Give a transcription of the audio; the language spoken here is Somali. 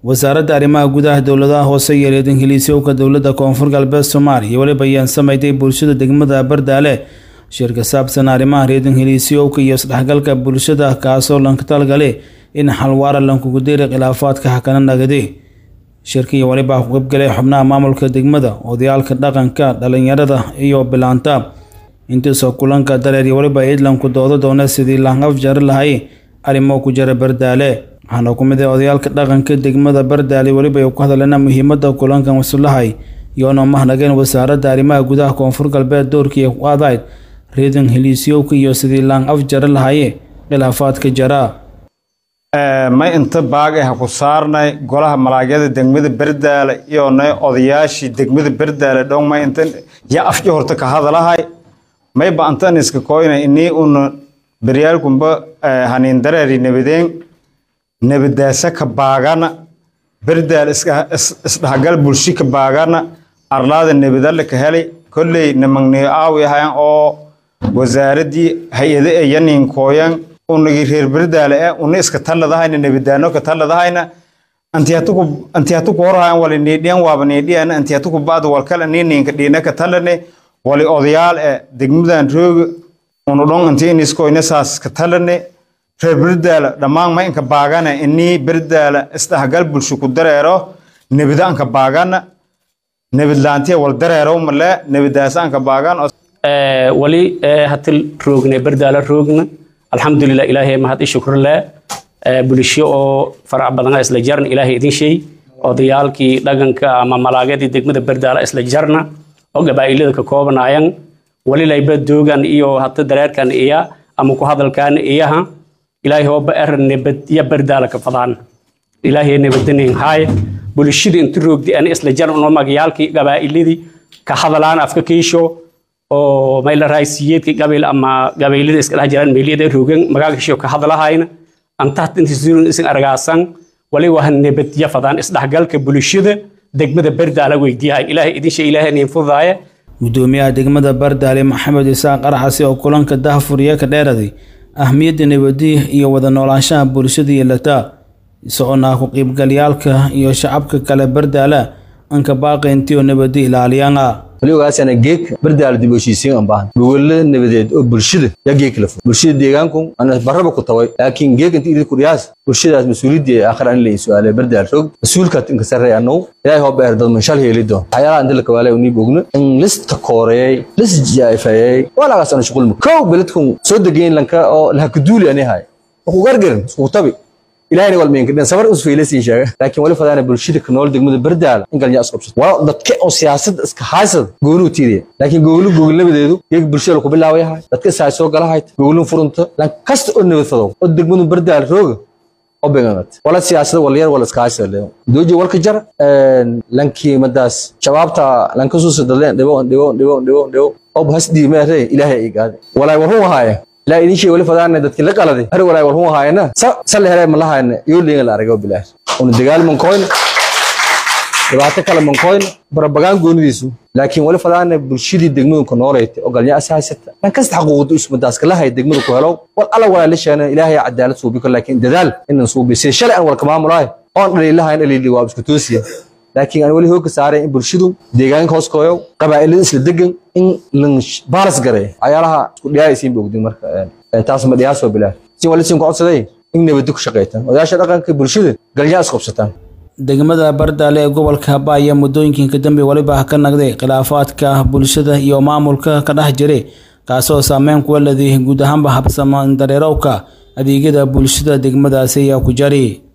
wasaaradda arrimaha gudaha dowladaha hoose iyo reer ingiliisyowka dowladda koonfur galbeed soomaaliya weliba ayaan sameeytay bulshada degmada bardaale shir ka saabsan arrimaha reer ingiliisyowka iyo isdhexgalka bulshada kaasoo lanka talgale in xalwaara lankugu diray khilaafaadka hakana nagadi shirkii weliba ku qaybgalay xubnaha maamulka degmada odayaalka dhaqanka dhalinyarada iyo bilaanta intiisoo kulanka dareer iyo weliba idlanku doodo doona sidii langaf jari lahay arrimo ku jira bardaale waxaana ku mid ah odayaalka dhaqanka degmada bardaale weliba ay ku hadleena muhiimada kulankan wasulahay iyoona mahnageen wasaaradda arrimaha gudaha koonfur galbeed doorkii ku adayd reedan heliisyowka iyo sidii lang af jari lahaye khilaafaadka jara may inta baag ah ku saarnay golaha malaagyada degmada berdaale iyo nay odayaashii degmada berdaale dhow may inta ya afji horta ka hadalahay may ba antan iska koyna inii una beryaalkumba hanin dareeri nabadeen nabadaasa ka baagana berdaal isdhaxgal bulshi ka baagana arlaada nabadalle ka helay kolley namagniyo aawi ahayan oo wasaaradii hay-ade ee yanin kooyan unagi reer berdaale eh una iska talladahayna nabadaano ka talladahayna antihatuku horhayan wali niidhiyan waaba niidhiyan antihatuku ba'da walkala nininka dhiina ka tallane wali odayaal eh degmadan rooga unu dhon inti iniskoyna saas ka tallane reer berdaale dhammaan ma inka baagana inii berdaale isdhexgal bulsho ku dareero nabida anka baagana nabadlaantiya wal dareero male nabadaasa anka baagan wali hatil roogna berdaale roogna alxamdulilah ilaahay mahad i shukrle bulsho oo farac badana isla jarna ilaahay idin sheey odayaalkii dhaqanka ama malaagadii degmada berdaala isla jarna oo gabaa'ilada ka koobanayan wali layba doogan iyo hata dareerkan iya ama ku hadalkan iyaha ilaahay hooba er nabad ya berdaala ka fadaan ilaahay nabadanin haay bulshada inta roogdi ana isla jarna oo magayaalkii gabaa'iladii ka hadalaan afka kiisho oo mayla raaysiyeedka gabayl ama gabaylada iska dhex jiraan meeliyada roogan magaagashiyo ka hadlahayna antahat intiisuun isin argaasan wali waa nabadya fadaan isdhexgalka bulshada degmada bardaala weydiyahay ilaahay idin shay ilaahay niin fudaaya gudoomiyaha degmada bardaale maxamed isaaq araxasi oo kulanka dahfuriya ka dheeraday ahmiyadda nabadiya iyo wada noolaanshaha bulshada iyo lataa isagoona ku qiibgalyaalka iyo shacabka kale bardaala anka baaqi intii oo nabadi ilaaliyaan ah waligaasana geeg bardaala dib u heshiisiin aan baahan gogolada nabadeed oo bulshada yaa geeg kala fog bulshada deegaanku ana barraba ku taway laakiin geeg inta idin ku dhiyaas bulshadaas mas-uuliyadii aakhir an la su'aalay bardaal rog mas-uulkaad inka sarreey annagu ilaahay hoo beer dad manshal heeli doon waxyaalaha inta la kawaalay unii bogno in lista kooreeyey lis jaayfayey walaagaas ana shuqulma kow beledkun soo degeyn lanka oo laha kuduuli ani hay ku gargarin isku tabi ilaahayna wal meenka dhan sabar usfay la siin sheega laakiin wali fadaana bulshada ka nool degmada bardaala in galnya isku qabsato waa dadka oo siyaasad iska haysad goonu tiidiya laakiin gogolu gogol nabadeedu iyaga bulshada ku bilaaway yahay dadka isaa soo gala hayt gogolun furunta lan kasta oo nabad fadow oo degmadu bardaala rooga oo beeganat wala siyaasada wala yar wala iska haysad leeyo dooji walka jar lankii madaas shabaabta lanka soo sadadeen dhibo dhibo dhibo dhibo dhibo oo bahas diimeere ilaahay ay gaade walaa wuxuu ahaayay لا إذا شيء ولا فدانا دتك لك على ذي هر ولا هو هاينا سل هر من لها إن يقول لي لا أرجو بالله وندقال من كوين دبعت كلام من كوين بربعان جون ديسو لكن ولا فدانا بالشدة دقمون كنوريت وقال يا أساس أنا كست حقوق اسم داس كلها هي دقمون كهلو ولا ولا ليش أنا إلهي عدالة صوبي لكن دلال إن صوبي سير شرع ولا كمان مراي أنا اللي لها إن اللي اللي وابس كتوسيا laakiin aan weli hooga saaray in bulshadu deegaanka hoos kooyo qabaa'ilada isla degan in lan baalas garay ayaalaha isku dhiyaaysiin bogdin marka taas ma dhiyaasoo bilaa si wali siin ku codsaday in nabadda ku shaqaytaan odayaasha dhaqanka bulshada galyaa is qabsataan degmada bardaale ee gobolka habaya muddooyinka dambe weliba ka nagday khilaafaadka bulshada iyo maamulka ka dhex jiray kaasoo saameyn kuwa leedahay guud ahaanba habsama dareerowka adeegyada bulshada degmadaasi ayaa ku jari